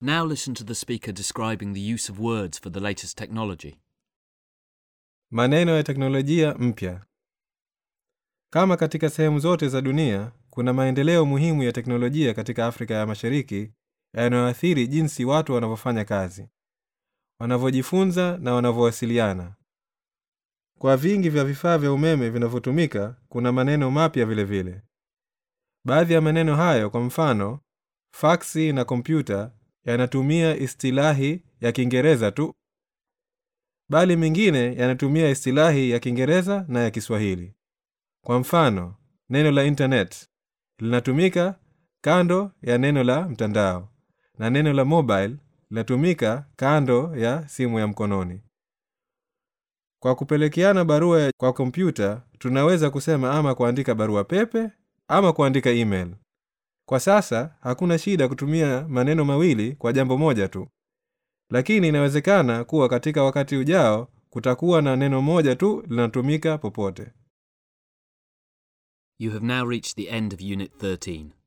Now listen to the speaker describing the use of words for the latest technology. Maneno ya teknolojia mpya. Kama katika sehemu zote za dunia, kuna maendeleo muhimu ya teknolojia katika Afrika ya Mashariki yanayoathiri jinsi watu wanavyofanya kazi, wanavyojifunza na wanavyowasiliana. Kwa vingi vya vifaa vya umeme vinavyotumika, kuna maneno mapya vile vile. Baadhi ya maneno hayo, kwa mfano, faksi na kompyuta, yanatumia istilahi ya Kiingereza tu, bali mengine yanatumia istilahi ya Kiingereza na ya Kiswahili. Kwa mfano, neno la internet linatumika kando ya neno la mtandao na neno la mobile linatumika kando ya simu ya mkononi. Kwa kupelekeana barua kwa kompyuta, tunaweza kusema ama kuandika barua pepe ama kuandika email. Kwa sasa hakuna shida kutumia maneno mawili kwa jambo moja tu, lakini inawezekana kuwa katika wakati ujao kutakuwa na neno moja tu linatumika popote. You have now reached the end of Unit 13.